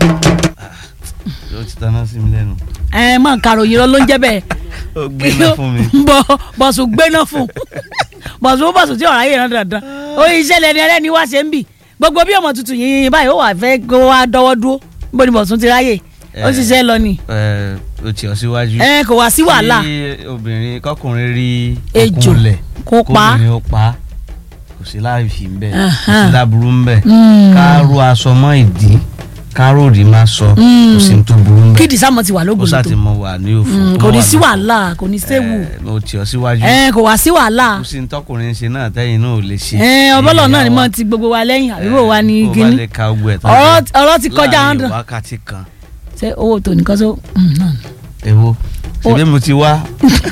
ó ti taná sí mi lẹ́nu. ẹ mọ̀ karòyìn lọ ló ń jẹ́ bẹ́ẹ̀ ó gbéná fún mi. bọ̀ bọ̀sùn gbéná fún bọ̀sùn bọ̀sùn tí ọ̀rá yìí rán dandan ó iṣẹ́ lẹni ẹlẹ́ni wá ṣe ń bì gbogbo bí ọmọ tuntun yìnyín báyìí ó wà fẹ́ kó wá dọ́wọ́ dúró níbo ni bọ̀sùn ti ráyè ó Eh. ṣiṣẹ́ lọ ni ẹ ó ti ọ síwájú. ẹ kò wá sí wàhálà kí obìnrin kọkùnrin rí Ejò, okùnlẹ̀ kó pa á. kóbìnrin ó pa á. kò sí láìfi ń bẹ kò Ahan. sí láburú ń bẹ Mm. ká ró aṣọ mọ́ ìdí ká ró òdì má sọ kò sí ní tó burú ń bẹ kídì sámọ ti wà ó lógun sá tó ti mọ wà ní òfò Mm, mọ kò ní wà sí lófò. wàhálà kò ní séwu Eh, ó ti ọ síwájú ẹ kò wá sí wàhálà kò sí ní tọkùnrin ṣe náà tẹ́yìn náà ò lè ṣe. ẹ ọbọlọ náà ni Ìyá mo wa. ti gbogbo wa lẹ́yìn àbíwò wa ní bó bá gíní lè ka ogun ẹ̀ tán ọ̀rọ̀ tán, ọ̀rọ̀ ti kọjá láàrin hundred wákàtí kan ṣé owó tó nìkan tó mm, náà ni. èwo ṣebí mo ti wá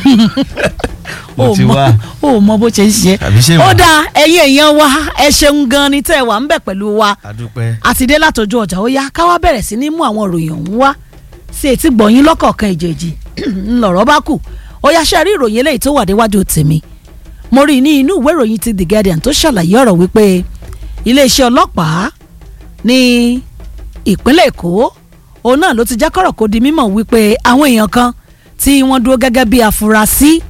mo ó ti mọ wá ó mọ bó ṣe ń ṣe àbí ṣé ó wà dáa ẹ̀yin èèyàn wa ẹ ṣeun gan ni tẹ́ ẹ wà ń bẹ̀ pẹ̀lú wa adúpẹ́ àti dé látọjú ọjà ó yá ká wá bẹ̀rẹ̀ sí ní mú àwọn ìròyìn ọ̀hún wá sí etí gbọ̀nyìn lọ́kọ̀ọ̀kan ìjèjì ńlọrọ̀ bá kù ó yá ṣe rí ìròyìn eléyìí tó wà déwájú tèmi mo rí i ní inú ìwé ìròyìn ti The Guardian tó ṣàlàyé ọ̀rọ̀ wípé iléeṣẹ́ ọlọ́pàá ní ìpínlẹ̀ Èkó òun náà ló ti jẹ́ kọ́rọ̀ kó di mímọ̀ wípé àwọn èèyàn kan tí wọ́n dúró gẹ́gẹ́ bí afurasí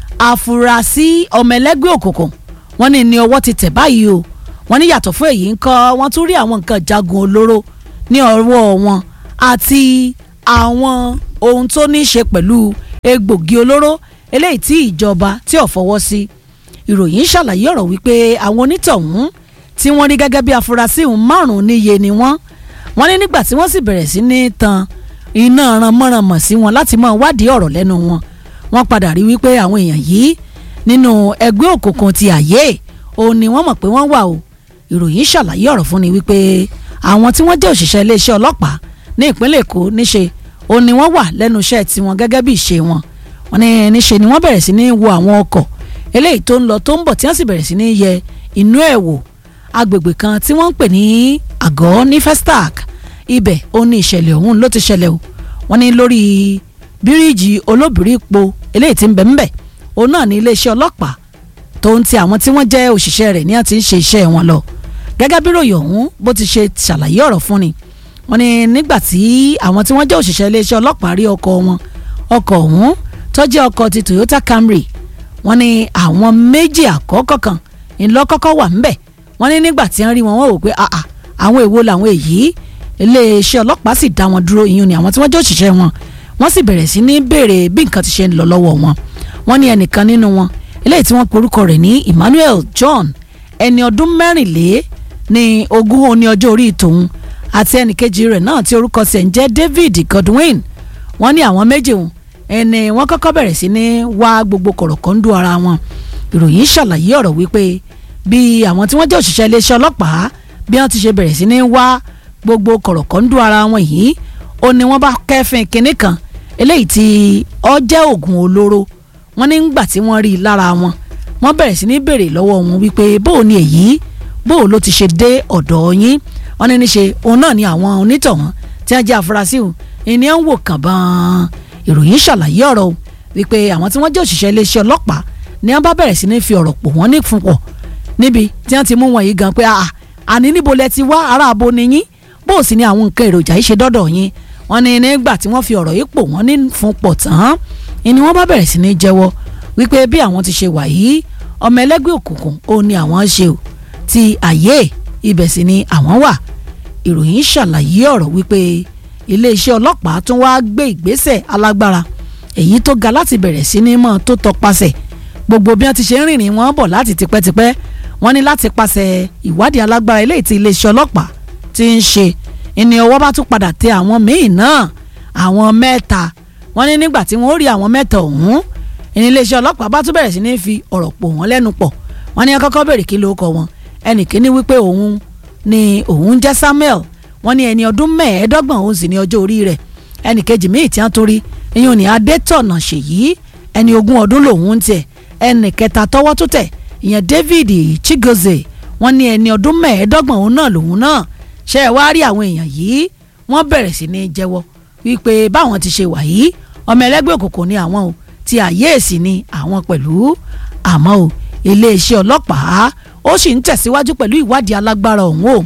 afurasí ọmọ ẹlẹ́gbẹ́ òkùnkùn wọ́n ní ní ọwọ́ ti tẹ̀ báyìí o wọ́n ní yàtọ̀ fún èyí ńkọ́ wọ́n tún rí àwọn nǹkan jagun olóró ní ọwọ́ wọn àti àwọn ohun tó ní í ṣe pẹ̀lú egbògi olóró eléyìí tí ìjọba tí ò fọwọ́ sí ìròyìn ṣàlàyé ọ̀rọ̀ wípé àwọn onítọ̀hún tí wọ́n rí gẹ́gẹ́ bí afurasí ọ̀hún márùn-ún níye ni wọ́n wọ́n ní nígbà tí wọ́n sì bẹ̀rẹ̀ sí ní tan iná ranmọ́ranmọ̀ sí wọn láti máa wádìí ọ̀rọ̀ lẹ́nu wọn wọ́n padà rí wípé àwọn èèyàn yìí nínú ẹgbẹ́ òkùnkùn ti àyè òun ni wọ́n mọ̀ pé wọ́n wà o ìròyìn ṣàlàyé ọ̀rọ̀ fún ni wípé àwọn tí wọ́n jẹ́ òṣìṣẹ́ iléeṣẹ́ ọlọ́pàá ní ìpínlẹ̀ èkó níṣe òun ni wọ́n wà lẹ́nu iṣẹ́ tiwọn gẹ́gẹ́ bí ìṣe wọn wọ́n ní níṣe ni wọ́n bẹ̀rẹ̀ sí ní wo àwọn ọkọ̀ eléyìí tó ń lọ tó ń bọ̀ tí wọ́n sì bẹ̀rẹ̀ sí ní yẹ inú ẹ̀ wò agbègbè kan tí wọ́n ń pè ní àgọ́ ní festac ibẹ̀ ó ní ìṣẹ̀lẹ̀ ọ̀hún ló ti ṣẹlẹ̀ o wọ́n ní lórí bíríìjì olóbìrípo eléyìí tí ń bẹ ń bẹ òun náà ní iléeṣẹ́ ọlọ́pàá tó ń ti àwọn tí wọ́n jẹ́ òṣìṣẹ́ rẹ̀ ní àti ń ṣe iṣẹ́ wọn lọ gẹ́gẹ́ bí ròyìn ọ̀hún bó ti ṣe ṣàlàyé ọ̀rọ̀ fún ni wọ́n ní nígbà tí àwọn tí wọ́n jẹ́ òṣìṣẹ́ iléeṣẹ́ ọlọ́pàá rí ọkọ̀ wọn ọkọ̀ ọ̀hún tó jẹ́ ọkọ̀ ti Toyota Camry wọ́n ní àwọn méjì àkọ́kọ́ kan ńlọ́kọ́kọ́ wà ńbẹ̀ wọ́n ní nígbà tí wọ́n rí wọn wọ́n wò pé àà àwọn èwo làwọn èyí iléeṣẹ́ ọlọ́pàá sì dá wọn dúró ìyún ni àwọn tí wọ́n jẹ́ òṣìṣẹ́ wọn wọ́n sì bẹ̀rẹ̀ sí ní béèrè bí nǹkan ti ṣe ń lọ lọ́wọ́ wọn wọ́n ní ẹnìkan nínú wọn eléyìí tí wọ́n porúkọ rẹ̀ ní Emmanuel John ẹni ọdún mẹ́rìnlé ní ogún òní ọjọ́ orí tòun àti ẹnìkejì rẹ̀ náà tí orúkọ sẹ̀ ń jẹ́ David Godwin wọ́n ní àwọn méjì wọn ẹni wọ́n kọ́kọ́ bẹ̀rẹ̀ sí ní wá gbogbo kọ̀rọ̀kọ́ńdú ara wọn ìròyìn ṣàlàyé ọ̀rọ̀ wípé bí àwọn tí wọ́n jẹ́ òṣìṣẹ́ iléeṣẹ́ ọlọ́pàá bí wọ́n ti ṣe bẹ̀rẹ̀ sí ní wá gbogbo kọ̀rọ̀kọ́ńdú ara wọn yìí ó ní wọ́n bá kẹ́fìn kinní kan eléyìí tí ó jẹ́ oògùn olóró wọ́n ní gbà tí wọ́n rí i lára wọn wọ́n bẹ̀rẹ̀ sí ní béèrè lọ́wọ́ wọn wípé bóò ni èyí bóò ló ti ṣe dé ọ̀dọ̀ yín wọ́n ní níṣe òun náà ni àwọn onítọ̀hún tí wọ́n jẹ́ afurasí o ìní à ń wò kàn bán ìròyìn ṣàlàyé ọ̀rọ̀ o wípé àwọn tí wọ́n jẹ́ òṣìṣẹ́ iléeṣẹ́ ọlọ́pàá ni wọ́n bá bẹ̀rẹ̀ sí ní fi ọ̀rọ̀ pò wọ́n ní fún pọ̀ níbi tí wọ́n ti mú wọn yìí gan pé àà àní níbo lẹ ti wá ará abo ni yín bó o sì ní àwọn nǹkan èròjà yìí ṣe dọ́dọ̀ yín wọ́n ní nígbà tí wọ́n fi ọ̀rọ̀ yìí pò wọ́n ní fún pọ̀ tán ni wọ́n bá bẹ̀rẹ̀ sí ní jẹ́wọ́ wípé bí àwọn ti ṣe wà yìí ọmọ ẹlẹ́gbẹ́ òkùnkùn ó ní àwọn ṣe o ti àyè ibẹ̀ sì ni àwọn wà ìròyìn ṣàlàyé ọ̀rọ̀ wípé iléeṣẹ́ ọlọ́pàá tún wá gbé ìgbésẹ̀ alágbára èyí tó ga láti bẹ̀rẹ̀ sí ní mọ́ tó tọpasẹ̀ gbogbo bí wọ́n ti ṣe ń rìnrìn wọn bọ̀ láti tipẹ́tipẹ́ wọ́n ní láti pasẹ̀ ìwádìí alágbára eléyìí tí iléeṣẹ́ ọlọ́pàá ti ń ṣe ìní ọwọ́ bá tún padà tẹ àwọn míì náà àwọn mẹ́ta wọ́n ní nígbà tí wọ́n rí àwọn mẹ́ta ọ̀hún ìní iléeṣẹ́ ọlọ́pàá bá tún bẹ̀rẹ̀ sí ní fi ọ̀rọ̀ pò wọ́n lẹ́nu pọ̀ wọ́n ní kọ́kọ́ bèrè kí ló kọ wọn ẹnì kíní wípé òun ni òun jẹ́ Samuel wọ́n ní ẹni ọdún mẹ́ẹ̀ẹ́dọ́gbọ̀n òun sì ní ọjọ́ orí rẹ̀ ẹnì kejì míì tí wọ́n torí ìyẹn ò ní Adétọ̀nà Ṣèyí ẹni ogún ọdún lòun ń tiẹ̀ ẹnì kẹta tọwọ́ tó tẹ̀ ìyẹn David Chigozie wọ́n ní ẹni ọdún mẹ́ẹ̀ẹ́dọ́gbọ̀n òun náà lòun náà ṣe ẹ wá rí àwọn èèyàn yìí wọ́n bẹ̀rẹ̀ sí ní jẹ́wọ́ wípé báwọn ti ṣe wà yìí ọmọ ẹlẹ́gbẹ́ òkùnkùn ni àwọn o ti àyèsí ni àwọn pẹ̀lú àmọ́ o iléeṣẹ́ ọlọ́pàá ó sì ń tẹ̀síwájú pẹ̀lú ìwádìí alágbára ọ̀hún o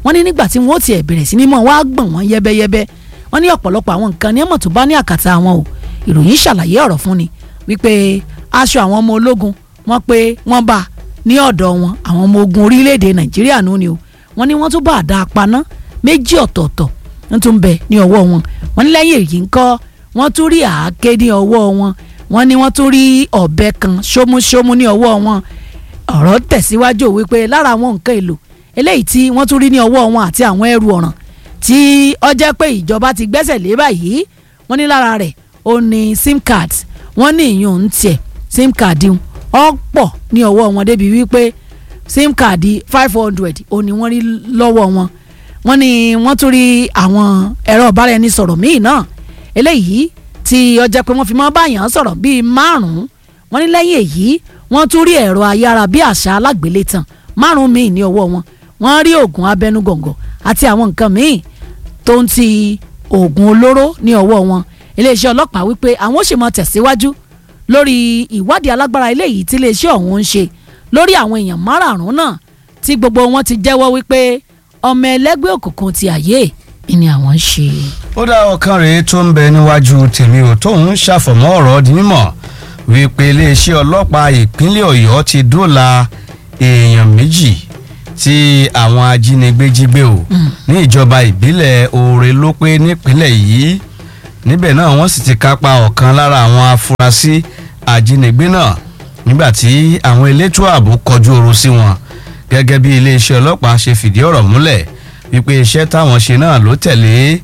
wọ́n ní nígbà tí wọ́n ó tiẹ̀ bẹ̀rẹ̀ sí ní mọ̀ wá gbọ̀n wọ́n yẹ́bẹ́yẹ́bẹ́ wọ́n ní ọ̀pọ̀lọpọ̀ àwọn nǹkan ní ẹ̀mọ̀ tó bá ní àkàtà àwọn o ìròyìn ṣàlàyé ọ̀rọ̀ fún ni wípé aṣọ àwọn ọmọ ológun wọ́n pé wọ́n bá ní ọ̀dọ̀ wọn àwọn ọmọ ogun orílẹ̀-èdè nàìjíríà nù ni o wọ́n ní wọ́n tún bá àdá apaná méjì ọ̀tọ̀ọ̀tọ̀ wọ́n tún bẹ ní ọwọ́ wọn wọ́n ní lẹ́yìn èyí ńkọ́ wọ́n tún rí àáké ní ọwọ́ wọn wọ́n ní wọ́n tún rí ọ̀bẹ kan ṣómúṣómú ní ọwọ́ wọn ọ̀rọ̀ tẹ̀síwájú wípé lára àwọn nǹkan èlò eléyìí tí wọ́n tún rí ní ọwọ́ wọn àti àwọn ẹrù ọ̀ràn tí ó jẹ́ pé ìjọba ti gbẹ́sẹ̀ lé báyìí wọ́n ní lára rẹ̀ ó ní sim card wọ́n ní ìyún ń tiẹ̀ sim card ọ̀pọ̀ ní ọwọ́ wọn débi wípé sim card five hundred ó ní wọ́n rí lọ́wọ́ wọn wọ́n ní wọ́n tún rí àwọn ẹ̀rọ ìbáraẹnisọ̀rọ̀ míì náà eléyìí tí ó jẹ́ pé wọ́n fi mọ́ báyàn sọ̀rọ̀ bíi márùn-ún wọ́n ní lẹ́yìn èyí wọ́n tún rí ẹ̀rọ ayára bí àṣà alágbélétan márùn-ún míì ní ọwọ́ wọn wọ́n rí oògùn abẹnugọ̀ngọ̀ àti àwọn nǹkan míì tó ń ti oògùn olóró ní ọwọ́ wọn iléeṣẹ́ ọlọ́pàá wípé àwọn ó sì mọ tẹ̀síwájú lórí ìwádìí alágbára eléyìí tí iléeṣẹ́ ọ̀hún ń ṣe lórí àwọn èèyàn márààrún náà tí gbogbo wọn ti jẹ́wọ́ wípé ọmọ ẹlẹ́gbẹ́ òkùnkùn ti àyè ni àwọn ń ṣe. ó dá ọkàn rèé tó ń bẹ níwájú tèmi ò tóun ṣàfọ̀mọ́ ọ̀rọ̀ di mímọ̀ wípé iléeṣẹ́ ọlọ́pàá ìpínlẹ̀ ọ̀yọ́ ti dóòlà èèyàn méjì tí àwọn ajínigbé jí gbé o ní ìjọba ìbílẹ̀ oore ló pé nípínlẹ̀ yìí níbẹ̀ náà wọ́n sì ti kápá ọ̀kan lára àwọn afurasí ajínigbé náà nígbà tí àwọn elétò ààbò kọjú oru sí wọn gẹ́gẹ́ bí iléeṣẹ́ ọlọ́pàá ṣe fìdí ọ̀rọ̀ múlẹ̀ wípé iṣẹ́ táwọn ṣe náà ló tẹ̀lé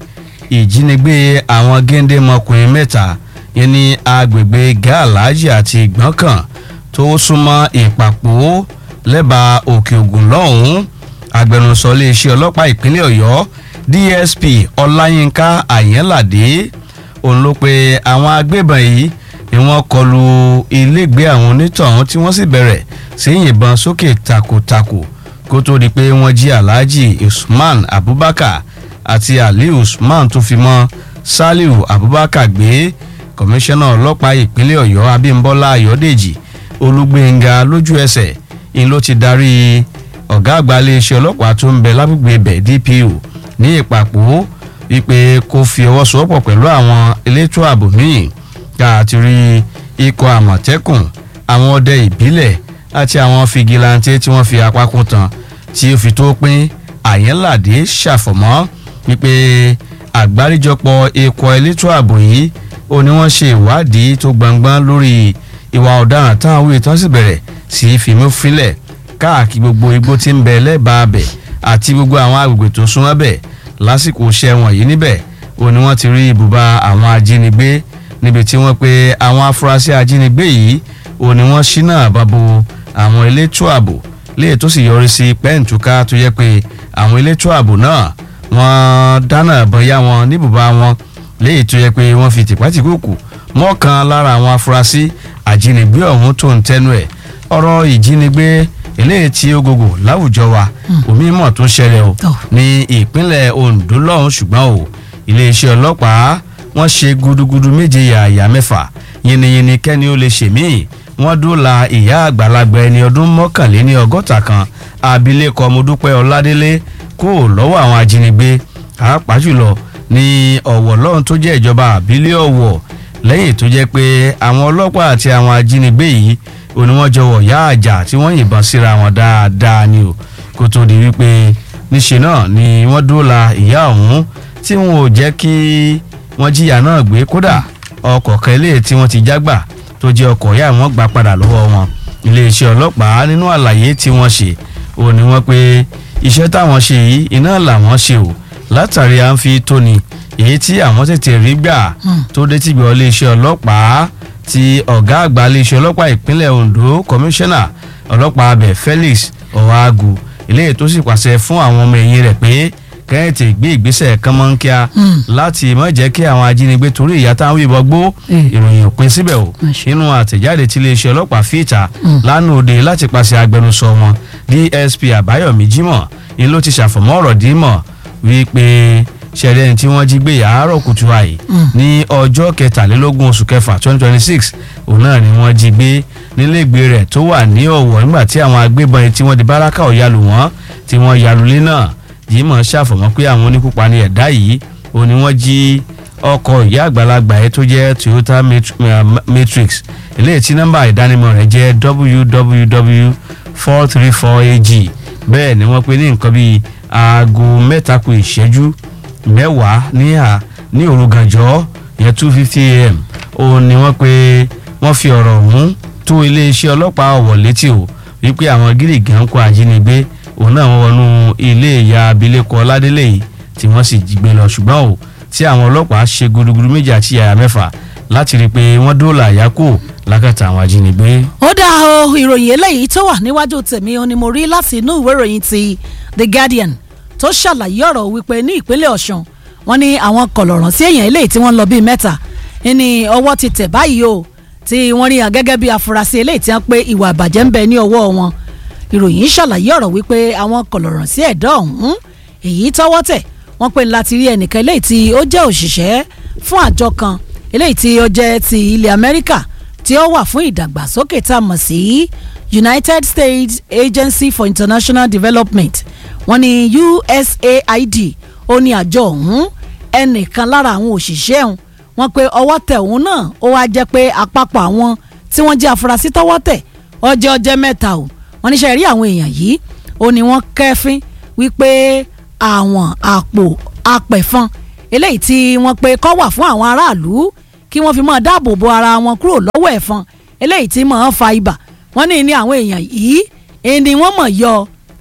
ìjínigbé àwọn géńdémọkùnrin mẹ́ta yẹn ní agbègbè gàlájì àti ìgbọ́nkàn tó súnmọ́ ìpàpọ̀ lẹ́bàá òkè ògùn lọ́hùn-ún agbẹnusọ iléeṣẹ́ ọlọ́pàá ìpínlẹ̀ ọ̀yọ́ dsp ọláyínká àyẹ́ládé òun ló pe àwọn agbébọn yìí ni wọ́n kọlu ilégbèé àwọn onítọ̀hún tí wọ́n sì bẹ̀rẹ̀ sí yìnbọn sókè takòtakò kó tó di pé wọ́n jí alhaji usman abubakar àti ali usman tó fi mọ́ saliu abubakar gbé kọmíṣánná ọlọ́pàá ìpínlẹ̀ ọ̀yọ́ abímbọ́lá ayọ̀dèjì olúgbénga lójú ẹsẹ̀ ń ló ti darí ọ̀gá àgbà iléeṣẹ́ ọlọ́pàá tó ń bẹ lágbègbè ibẹ̀ dpo ní ìpapò wípé kó fi ọwọ́ sowọ́pọ̀ pẹ̀lú àwọn elétò ààbò míì ká àti rí ikọ̀ àmọ̀tẹ́kùn àwọn ọdẹ ìbílẹ̀ àti àwọn fìgìláńtẹ́ tí wọ́n fi apá kún tán tí ó fi tó pín àyẹ́ládé ṣàfọ̀mọ́ wípé àgbáríjọpọ̀ ikọ̀ elétò ààbò yìí ó ní wọ́n ṣe ìwádìí tó gbangban lórí ìwà ọ̀daràn táwọn wíì tán sì bẹ̀rẹ̀ sí í fìmú fílẹ̀ káàkiri gbogbo igbó tí ń bẹ lẹ́bàá bẹ̀ àti gbogbo àwọn agbègbè tó súnmọ́ bẹ̀ lásìkò iṣẹ́ wọn yìí níbẹ̀ ó ní wọ́n ti rí ibùba àwọn ajínigbé níbi tí wọ́n pe àwọn afurasí ajínigbé yìí ó ní wọ́n ṣínà àbábo àwọn elétò ààbò léè tó sì yọrí sí pẹ́ǹtùká tó yẹ pé àwọn elétò ààbò náà wọ́n dáná bọ́yá wọn níbùba wọn léyìí tó yẹ pé wọ́n fi tìpátìkúùkù mọ́kàn lára àwọn afurasí àjínigbé ọ̀hún tó ń tẹnu ẹ̀ ọ̀rọ̀ ìjínigbé eléyìí tí ó gògò láwùjọ wa omi mọ̀ tó ṣẹlẹ̀ o ní ìpínlẹ̀ Ondo lọ́hùn ṣùgbọ́n o iléeṣẹ́ ọlọ́pàá wọ́n ṣe gudugudu méje yàyà mẹ́fà yìnyínyìnyín kẹ́ni ó lè ṣe míì wọ́n dóòlà ìyá àgbàlagbà ẹni ọdún mọ́kànléní ọgọ́ta kan abilékọ Modúpẹ́ Ọládélé kó lọ́wọ́ àwọn ajínigbé pàápàá jùlọ ní ọ̀wọ̀ lọ́hùn tó jẹ́ ìjọba àbílẹ̀ ọ̀wọ̀ lẹ́yìn tó jẹ́ pé àwọn ọlọ́pàá àti àwọn ajínigbé yìí ò ní wọ́n jọwọ́ yá àjà tí wọ́n yìnbọn síra wọn dáadáa ni o kó tó di wípé níṣe náà ni wọ́n dóòlà ìyá ọ̀hún tí wọn ò jẹ́ kí wọ́n jíyà náà gbé kódà ọkọ̀ kan eléyìí tí wọ́n ti jágbà tó jẹ́ ọkọ̀ ìyá wọn gbà padà lọ́wọ́ wọn iléeṣẹ́ ọlọ́pàá nínú àlàyé tí wọ́n ṣe ò ní wọ́n pé iṣẹ́ táwọn ṣe yìí iná làwọn ṣe o látàrí à ń fi tóni èyí tí àwọn tètè rí gbà tó dé tìgbà iléeṣẹ́ ọlọ́pàá ti ọ̀gá àgbà iléeṣẹ́ ọlọ́pàá ìpínlẹ̀ Ondo kọmíṣánná ọlọ́pàá abẹ Felix Ọ̀hágù eléyìí tó sì pàṣẹ fún àwọn ọmọ ẹ̀yìn rẹ̀ pé kẹ́hìntì gbé ìgbésẹ̀ kánmọ́nkíá láti má jẹ́ kí àwọn ajínigbé torí ìyá táwọn ìbọn gbó ìròyìn òpin síbẹ̀ o nínú àtẹ̀jáde tí iléeṣẹ́ ọlọ́pàá fìta lánàá òde láti pàṣẹ agbẹnusọ wọn DSP Àbáyọ̀mí Jímọ̀ ni ló ti ṣàfọ̀mọ́ ọ̀rọ̀ dímọ̀ wípé ṣẹlẹ̀ ní tí wọ́n jí gbé àárọ̀ kùtù àyè ní ọjọ́ kẹtàlélógún oṣù kẹfà twenty twenty six òun náà ni wọ́n jí gbé nílégbé rẹ̀ tó wà ní ọ̀wọ̀ nígbà tí àwọn agbébọn tí wọ́n di báràkà ò yalù wọ́n tí wọ́n yalù lé náà jimoh ṣàfọ̀mọ́ pé àwọn oníkópa ní ẹ̀dá yìí òun ni wọ́n jí ọkọ̀ ìyá àgbàlagbà yẹn tó jẹ́ toyota matrix eléyìí tí nọ́mbà ìdánimọ̀ rẹ̀ jẹ́ www four three four ag bẹ́ẹ̀ ni wọ́n pe ní nǹkan bíi aago mẹ́ta kù ìṣẹ́jú mẹ́wàá ní à ní òru gànjọ́ ìyẹn two fifty am òun ni wọ́n pe wọ́n fi ọ̀rọ̀ ọ̀hún tó iléeṣẹ́ ọlọ́pàá ọ̀wọ̀ létí o wípé àwọn gírígàn kó ajínigbé òun náà wọ́n wọnú ilé ìyá abilékọ ọládélé yìí tí wọ́n sì jí gbé lọ ṣùgbọ́n o tí àwọn ọlọ́pàá ṣe gudugudu méjì àti yàrá mẹ́fà láti rí i pé wọ́n dóòlà àyákò lákàtà àwọn ajínigbé. ó dáa o ìròyìn eléyìí tó wà níwájú tèmi ó ní mo rí láti inú ìwé ìròyìn ti The Guardian tó ṣàlàyé ọ̀rọ̀ wípé ní ìpínlẹ̀ Ọ̀ṣun wọ́n ní àwọn kọ̀lọ̀rọ̀ sí èèyàn eléyìí tí wọ́n lọ bíi mẹ́ta ní ọwọ́ ti tẹ̀ báyìí o tí wọ́n rí hàn gẹ́gẹ́ bí afurasí eléyìí tí wọ́n pé ìwà ìbàjẹ́ ń bẹ ní ọwọ́ wọn ìròyìn ṣàlàyé ọ̀rọ̀ wípé àwọn kọ̀lọ̀rọ̀ sí ẹ̀dọ́ ọ̀hún èyí tọ́wọ́ tẹ̀ wọ́n pè láti rí ẹnìkan eléyìí tí ó jẹ́ òṣìṣẹ́ fún àjọ kan eléyìí tí ó jẹ́ ti ilẹ̀ Amẹ́ríkà tí ó wà fún ìdàgbàsókè tá a mọ̀ sí United States Agency for International Development wọ́n ní USAID ó ní àjọ ọ̀hún ẹnìkan lára àwọn òṣìṣẹ́ ọ̀hún wọ́n pé ọwọ́ tẹ̀ òun náà ó wá jẹ́ pé àpapọ̀ àwọn tí wọ́n jẹ́ afurasí tọ́wọ́ tẹ̀ ọjọ́ ọjọ́ mẹ́ta o wọ́n níṣẹ́ rí àwọn èèyàn yìí ó ní wọ́n kẹ́fín wípé àwọn àpò apẹ̀fọn eléyìí tí wọ́n pé kọ́ wà fún àwọn aráàlú kí wọ́n fi máa dáàbò bo ara wọn kúrò lọ́wọ́ ẹ̀fọn eléyìí tí máa ń fa ibà wọ́n ní ní àwọn èèyàn yìí ẹni wọ́n mọ̀ yọ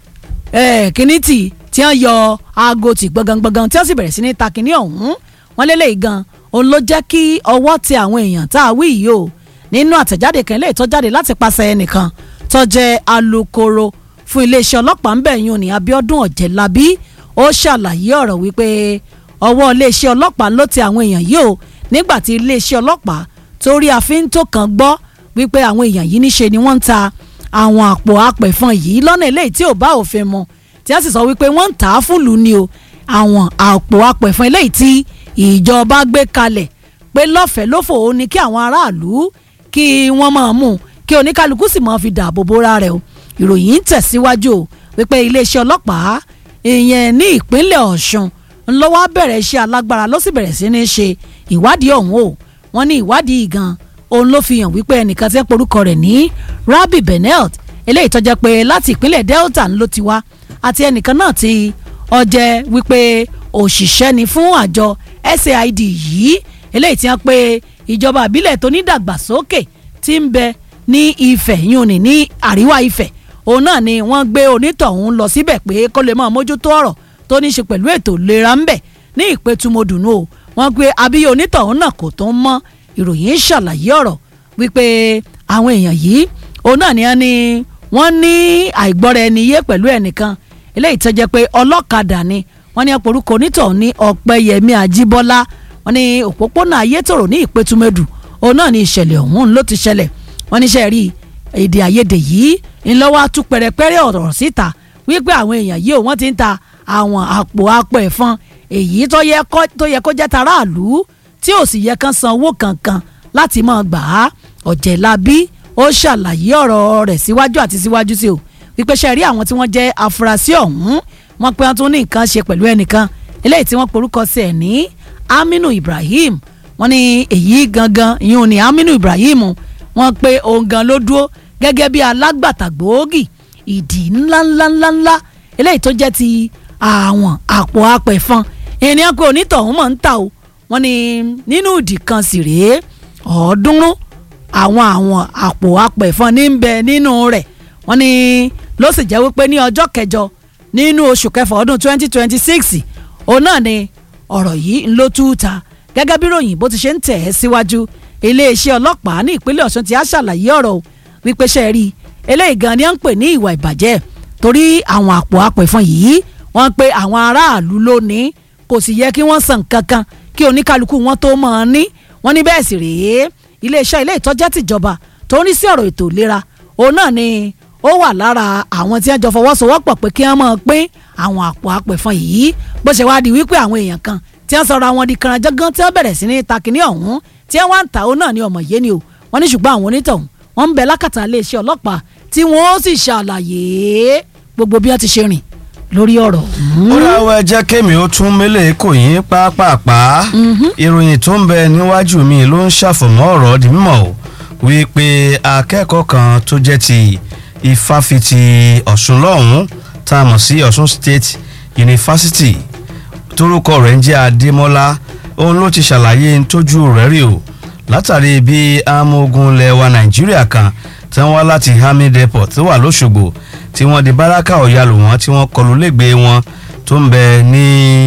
kíní tì tí wọ́n yọ aago tì gbọ̀ngàngbọ̀ngàn tí wọ́n sì bẹ̀rẹ̀ sí ní ta kíní ọ̀hún wọ́n lélẹ̀ gan òun ló jẹ́ kí ọwọ́ tẹ àwọn èèyàn tá a wí yìí o nínú àtẹ̀jáde kan eléyìí tó jáde láti pàṣẹ ẹnìkan tó jẹ́ alukoro fún iléeṣẹ́ ọlọ́pàá ń bẹ̀ yín ní Abíọ́dún Ọ̀jẹ̀lábí ó ṣàlàyé ọ̀rọ̀ wípé ọwọ́ iléeṣẹ́ ọlọ́pàá ló tẹ àwọn èèyàn yìí o nígbà tí iléeṣẹ́ ọlọ́pàá torí àfíntó kan gbọ́ wípé àwọn èèyàn yìí níṣe ni wọ́n ń ta àwọn àpò apẹ̀fọn yìí lọ́nà eléyìí tí ò bá òfin mu tí a sì sọ wípé wọ́n ń tà á fúlùú ni o àwọn àpò apẹ̀fọn eléyìí tí ìjọba gbé kalẹ̀ pé lọ́fẹ̀ẹ́ lófò ó ní kí àwọn aráàlú kí wọ́n máa mú kí oníkálukú sì máa fi dáàbò bóra rẹ̀ o ìròyìn ń tẹ̀síwájú o wípé iléeṣẹ́ ọlọ́pàá ìyẹn ní ìpínlẹ̀ Ọ̀ṣun ńlọ́wọ́ bẹ̀rẹ̀ iṣẹ́ alágbára ló sì bẹ̀rẹ̀ sí ní ṣe ìwádìí ọ̀hún o wọ́n ní ìwádìí gan òun ló fi hàn wípé ẹnìkan tẹ́ porúkọ rẹ̀ ní Rabi Benelt eléyìí tó jẹ́ pé láti ìpínlẹ̀ Delta ló ti wá àti ẹnìkan náà ti ó jẹ́ wípé òṣìṣẹ́ ni fún àjọ SAID yìí eléyìí tí wọ́n pe ìjọba àbílẹ̀ tó ní dàgbàsókè tí ń bẹ ní Ifẹ̀ yún ní ní àríwá Ifẹ̀ òun náà ni wọ́n gbé onítọ̀hún lọ síbẹ̀ pé kó lè máa mójútó ọ̀rọ̀ tó ní í ṣe pẹ̀lú ètò ìlera ń bẹ̀ ní ìpẹ́tùmọ̀dùnú o wọ́n gbé abíyẹ onítọ̀hún náà kò tó ń mọ́ ìròyìn ṣàlàyé ọ̀rọ̀ wípé àwọn èèyàn yìí òun náà ni wọ́n ní wọ́n ní àìgbọ́ra ẹni yé pẹ̀lú ẹnìkan eléyìí tó jẹ́ pé ọlọ́kadà ni wọ́n ní ọ̀pọ̀lọpọ̀ onítọ̀hún ní ọ̀pẹ́yẹmí àjíbọ́lá wọ́n ní òpópónà ayétòrò ní ìpẹ́tùmọ̀dù òun náà ni ìṣẹ̀lẹ̀ ọ̀hún ló ti ṣẹlẹ̀ wọ́n ní ṣe rí èdè àìyedè yìí ńlọ́wọ́ tú pẹ̀rẹ̀pẹ̀rẹ̀ ọ̀rọ̀ síta wípé àwọn èèyàn yìí ò wọ́n ti ń ta àwọn àpò apò ẹ̀fọn èyí tó yẹ kó jẹ́ taráàlú tí ò sì yẹ kán san owó kankan láti máa gbà á ọ̀jẹ̀lábí ó ṣàlàyé ọ̀rọ̀ rẹ̀ síwájú àti síwájú sí o wípé ṣe rí àwọn tí wọ́n jẹ́ afurasí ọ̀hún wọ́n pé wọ́n tún ní nǹkan ṣe pẹ̀lú ẹnìkan eléyìí tí wọ́n porúkọ sí ẹ̀ ní Aminu Ibrahim wọ́n ní èyí gangan ìyún ní Aminu Ibrahim wọ́n pé òun gan ló dúró gẹ́gẹ́ bí alágbàtà gbòógì ìdí ńláńláńláńlá eléyìí tó jẹ́ ti àwọn àpò apẹ̀fọn ènìyàn pé onítọ̀hún mọ̀ ń ta o wọ́n ní nínú ìdí kan sì rèé ọ̀ọ́dúnrún àwọn àwọn àpò apẹ̀fọn ní ń bẹ nínú rẹ̀ wọ́n ní ló sì jẹ́ wípé ní ọjọ́ kẹjọ nínú oṣù kẹfà ọdún 2026 òun náà ni ọ̀rọ̀ yìí ń ló tú ta gẹ́gẹ́ bí ròyìn bó ti ṣe ń tẹ̀ ẹ́ síwájú iléeṣẹ́ ọlọ́pàá ní ìpínlẹ̀ Ọ̀ṣun ti á ṣàlàyé ọ̀rọ̀ o wípé ṣe rí eléyìí gan ni wọ́n ń pè ní ìwà ìbàjẹ́ torí àwọn àpò apẹ̀fọn yìí wọ́n pe àwọn aráàlú lónìí kò sì yẹ kí wọ́n san kankan kí oníkálukú wọn tó mọ̀ ọ́n ní wọ́n ní bẹ́ẹ̀ sì rèé iléeṣẹ́ ilé ìtọ́jẹ́ tìjọba tó ń rí sí ọ̀rọ̀ ètò ìlera òun náà ni ó wà lára àwọn tí wọ́n jọ fọwọ́sowọ́pọ̀ pé kí wọ́n máa pín àwọn àpò apẹ̀fọn yìí bó ṣe wáá di wípé àwọn èèyàn kan tí wọ́n sọra wọn di kànáńjọ́gán tí wọ́n bẹ̀rẹ̀ sí ní takìní ọ̀hún tí wọ́n wá ń ta òun náà ní ọmọ yé ni o wọ́n ní ṣùgbọ́n àwọn onítọ̀hún wọ́n ń bẹ lákàtà iléeṣẹ́ ọlọ́pàá tí wọ́n ó sì ṣàlàyé gbogbo bí wọ́n ti ṣe rìn lórí ọ̀rọ̀ ọ̀hún. ó láwọ ẹjẹ́ kémi ó tún mélèé kò yín pápápá ìròyìn tó ń bẹ níwájú mi ló ń ṣàfọ̀mọ́ ọ̀rọ̀ di mímọ̀ o wípé akẹ́kọ̀ọ́ kan tó jẹ́ ti ìfáfitì ọ̀ṣun lọ́hùn-ún tá a mọ̀ sí ọ̀ṣun state university torúkọ rẹ̀ ń jẹ́ adémọ́lá òun ló ti ṣàlàyé ntójú rẹ̀ rí o látàrí bí amógun ilẹ̀ wa nàìjíríà kan tí wọ́n wá láti hamid airport tó wà lóṣogbo tí wọ́n di báràkà ọ̀yàlù wọn tí wọ́n kọlù lẹ́gbẹ̀ẹ́ wọn tó ń bẹ ní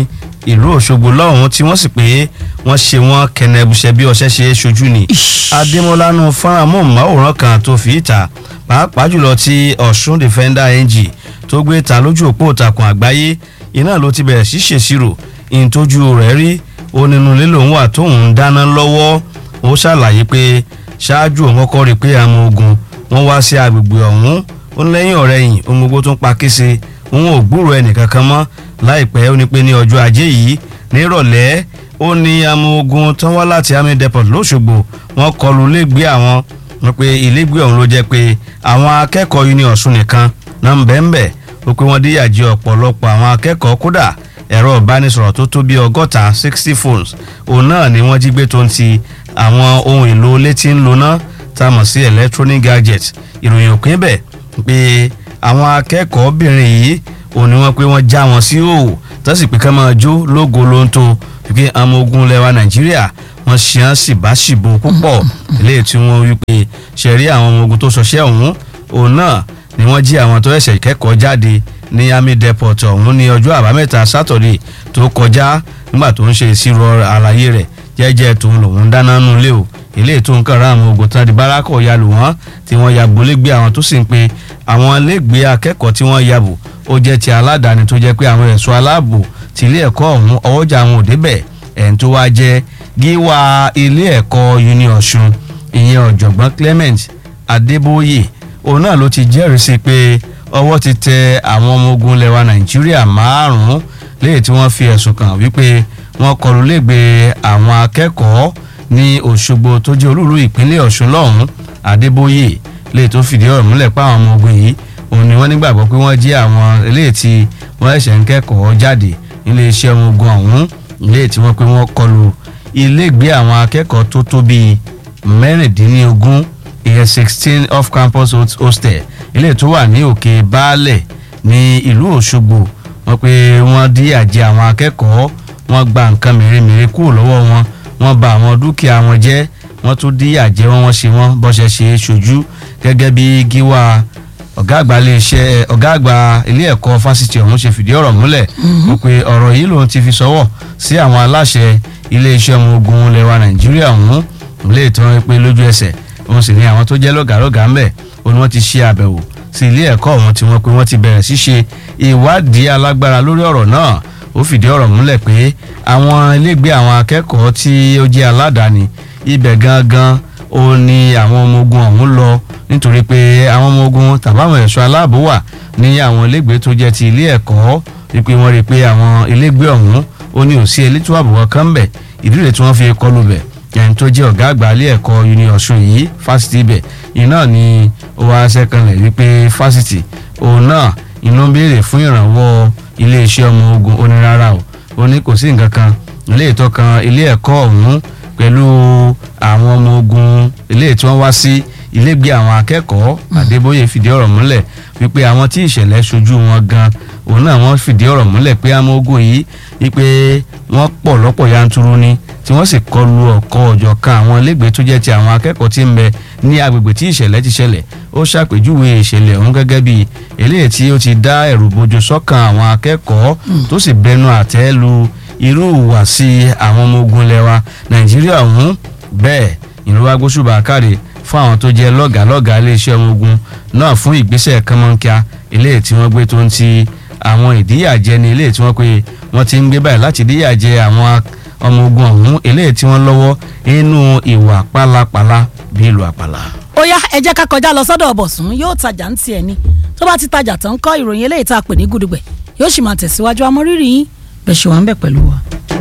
ìlú òṣogbo lọ́hùn tí wọ́n sì pé wọ́n ṣe wọ́n kẹnẹbùṣẹ bí ọṣẹ ṣe é ṣojú ni adémọlá nu fọ́nrán mọ́ọ̀máwòrán kan tó fi ìta pàápàá jùlọ tí ọ̀ṣun defender ng tó gbé ta lójú òpó ìtàkùn àgbáyé iná ló ti bẹ̀rẹ̀ sí ṣèṣirò ìtọ́jú rẹ̀ rí ó nínú ilé lòun wà tóun ń dáná lọ́wọ́ ó ṣàlàyé pé ṣáájú òun kọ́kọ́ rí i pé àwọn ogun wọ́n wá sí agbègbè ọ̀hún ó ní lẹ́yìn ọ̀rẹ́ yìí ohun gbogbo tó ń pa kése òun ò gbúrò ẹnìkankan mọ́ láìpẹ́ ó ní pé ní ọjọ́ ajé yìí nírọ̀lẹ́ ó ní àwọn ogun tán wá láti army depot lóṣogbo wọ́n kọlù ilégbé àwọn wọ́n pe ilégbé ọ̀hún ló jẹ́ pé àwọn akẹ́kọ̀ọ́ uni ọ̀ṣun nìkan náà ń bẹ́ẹ̀ ń bẹ́ẹ̀ ó pé wọ́n díyàjẹ́ ọ̀pọ̀lọpọ̀ àwọn akẹ́kọ̀ọ́ kódà ẹ̀rọ ìbánisọ̀rọ̀ tó tó bí ọgọ́ta sixty phones òun náà ni wọ́n jí gbé tó ń ti àwọn ohun èlò létí ń loná tá a mọ̀ sí electronic gadget ìròyìn òpin bẹ̀ pé àwọn akẹ́kọ̀ọ́bìnrin yìí òun ni wọ́n pé wọ́n já wọn sí òwò tó sì pé ká máa jó lógo ló ń tó wípé àwọn ogun lẹwa nàìjíríà wọ́n ṣe án síbáṣìbò púpọ̀ eléyìí tí wọ́n wí pé ṣẹ̀rí àwọn ọmọ ogun tó ṣọṣẹ́ ọ̀hún òun náà ni wọ́n jí àwọn tó ẹ̀ṣẹ̀ kẹ́kọ̀ọ́ jáde ní army depot ọ̀hún ní ọjọ́ àbámẹ́ta sátọ̀dé tó kọjá nígbà tó ń ṣe ìṣirò àlàyé rẹ̀ jẹ́jẹ́ tòun lòun dáná nù lé o eléyìí tó ń kàn rán àwọn ogun tán di bárakọ̀ ya lù wọ́n tí wọ́n ya gbolégbé àwọn tó sì ń pe àwọn ilégbé akẹ́kọ̀ọ́ tí wọ́n ya bò ó jẹ́ ti aládàáni tó jẹ́ pé àwọn ẹ̀ṣọ́ aláàbò ti ilé ẹ̀kọ́ ọ̀hún ọwọ́jà àwọn òdebẹ̀ ẹ̀ń tó wá jẹ́ gíwá ilé ẹ̀kọ́ uni ọ̀ṣun ìyẹn ọ̀jọ̀gbọ́n clement adébóyè òun náà ló ti jẹ́rìí sí pé ọwọ́ ti tẹ àwọn ọmọ ogun lẹwa nàìjíríà márùn-ún léyìí tí wọ́n fi ẹ̀sùn kàn wípé wọ́n kọlù lẹ́gbẹ̀ẹ́ àwọn akẹ́kọ̀ọ́ ní òṣogbo tó jẹ́ olúùlú ìpínlẹ̀ ọ̀ṣun lọ́hùn adébóyè léyìí tó fìdí ọ̀rọ̀ múlẹ̀ pa àwọn ọmọ ogun yìí òun ni wọ́n nígbàgbọ́ pé wọ́n jí àwọn eléyìí tí wọ́n ẹ̀ṣẹ̀ ń kẹ́kọ̀ọ́ jáde nílé iṣẹ́ ọmọ ogun ọ̀hún léyìí tí wọ́n pé wọ́n kọlù ilégbé àwọn akẹ́kọ̀ọ́ tó tó bíi mẹ́rìndínlógún ìyẹn sixteen off campus hostel ilé tó wà ní òkè baálẹ̀ ní ìlú òṣogbo wọ́n pé wọ́n dí àjẹ àwọn akẹ́kọ̀ọ́ wọ́n gba nǹkan mèremère kúrò lọ́wọ́ wọn wọ́n bà àwọn dúkìá wọn jẹ́ wọ́n tún dí àjẹ wọn wọ́n ṣe wọ́n bọ́ṣẹ̀ ṣe é ṣojú gẹ́gẹ́ bí gíwá ọ̀gá àgbà ilé iṣẹ́ ọ̀gá àgbà ilé ẹ̀kọ́ fásitì ọ̀hún ṣe fìdí ọ̀rọ̀ múlẹ̀ wọ́n pé ọ̀rọ̀ yìí lòun ti fi sọ́wọ́ sí àwọn aláṣẹ ilé iṣẹ́ ọmọ ogun lẹwa nàìjíríà ọ̀hún lè tán pé lójú ẹsẹ̀ òun sì ní àwọn tó jẹ́ lọ́gàálọ́gàá ńbẹ̀ òun ni wọ́n ti ṣe àbẹ̀wò sí ilé ẹ̀kọ́ ọ̀hún tí wọ́n pé wọ́n ti bẹ̀rẹ̀ sí ṣe ìwádìí alágbára lórí ọ̀rọ̀ náà ó fìdí ọ̀rọ̀ múlẹ̀ pé àwọn ilégbé àwọn akẹ́kọ̀ọ́ tí ó jẹ́ aládàáni ibẹ̀ gangan ó ní àwọn ọmọ ogun ọ̀hún lọ nítorí pé àwọn ọmọ ogun tàbáwọn ẹ̀ṣọ́ aláàbò wà ní àwọn ilégbé tó jẹ́ ti ilé ẹ̀kọ́ wípé wọ́n rí i pé àwọn ilégbé ọ̀hún ó ní òsí elétò ààbò kankan bẹ̀ ìdílé tí wọ́n fi kọlù bẹ̀ ẹni tó jẹ́ ọ̀gá àgbà ilé ẹ̀kọ́ uni ọ̀ṣun yìí fásitì ibẹ̀ iná ni ó wá sẹ́kànlẹ̀ wípé fásitì òun náà iná béèrè fún ìrànwọ́ iléeṣẹ́ ọmọ ogun ó ní rárá o ó ní kò sí nǹkan kan ilé ìtọ́kan ilé ẹ̀kọ́ ọ̀hún pẹ̀lú àwọn ọmọ ogun ilé tí wọ́n wá sí ilégbé àwọn akẹ́kọ̀ọ́ àdébóyè fìdí ọ̀rọ̀ múlẹ̀ wípé àwọn tí ìṣẹ̀lẹ̀ ṣojú wọn gan òun náà wọ́n fìdí ọ̀rọ̀ múlẹ̀ pé àwọn ogun yìí wípé wọ́n pọ̀ lọ́pọ̀ yanturu ni tí wọ́n sì kọlu ọ̀kọ́ ọ̀jọ̀ kan àwọn ilégbé tó jẹ́ ti àwọn akẹ́kọ̀ọ́ tí ń bẹ ní agbègbè tí ìṣẹ̀lẹ̀ ti ṣẹlẹ̀ ó ṣàpèjúwe ìṣẹ̀lẹ̀ ọ̀hún gẹ́gẹ́ bí eléyìí tí ó ti dá ẹ̀rù bojo sọ́kàn àwọn akẹ́kọ̀ọ́ tó sì bẹnu àtẹ́ lu irú ìhùwàsí àwọn ọmọ ogun lẹwa nàìjíríà ọ̀hún bẹ́ẹ̀ ìlú agbóṣùbà káre fún àwọn tó jẹ́ lọ́gàálọ́gàá iléeṣẹ́ ọmọ ogun náà fún ìgbésẹ̀ kánmọ́nkíá eléyìí tí wọ́n gbé tó ń ti àwọn ìdíyàjẹ ní eléyìí tí wọ́n pé wọ́n ti ń gbé báyìí láti díyàjẹ àwọn ọmọ ogun ọ̀hún eléyìí tí wọ́n lọ́wọ́ nínú ìwà pálapàla bí ìlú àpàlà. ó yá ẹ jẹ́ ká kọjá lọ sọ́dọ̀ ọ̀bọ̀sùn yóò tajà ń tiẹ̀ ni tó bá ti tajà tán kọ́ ìròyìn eléyìí tá a pè ní gudugbẹ̀ yóò sì máa tẹ̀síwájú amọ́rírì yín bẹ̀ ṣe wà ń bẹ̀ pẹ̀lú wa.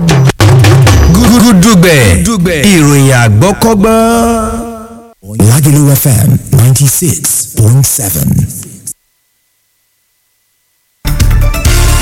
gúdúgbẹ̀ ìròyìn àgbọ́kọ́gbọ́n. Lagelu FM 96.7.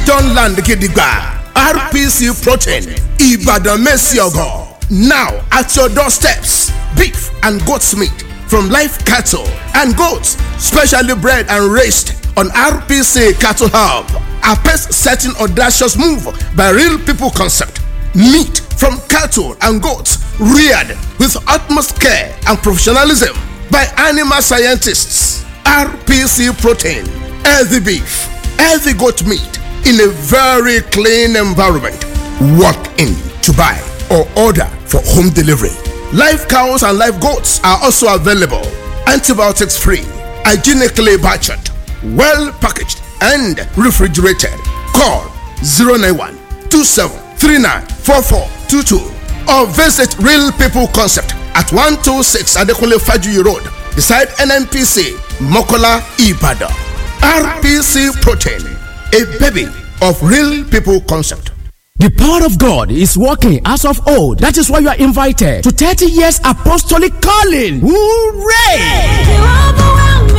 don land gidigba rpc protein ibadan messiogo now at your doorsteps beef and goat's meat from live cattle and goats specially bred and raised on rpc cattle hub a pace setting audacious move by real people concept meat from cattle and goats reared with utmost care and professionalism by animal scientists rpc protein healthy beef healthy goat meat in a very clean environment. Walk in to buy or order for home delivery. Live cows and live goats are also available. Antibiotics free, hygienically butchered, well packaged, and refrigerated. Call 091 2739 4422 or visit Real People Concept at 126 Adekunle Fajuyi Road beside NNPC Mokola Ibadan. RPC Protein, a baby of Real People Concept. The power of God is working as of old. That is why you are invited to 30 years apostolic calling. Hooray!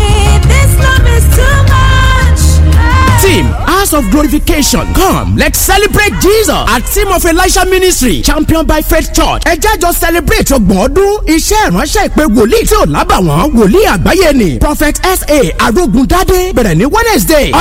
Team House of Glorification. Come, let's celebrate Jesus at Team of Elisha Ministry, championed by Faith Church. Ẹ jẹ́ jọ celebrate ọgbọ̀n ọdún iṣẹ́ ìránṣẹ́ ìpè wòlíì tí ò lábàwọ́n wòlíì àgbáyé ni Prophet S.A. Arógundádé bẹ̀rẹ̀ ní Wednesday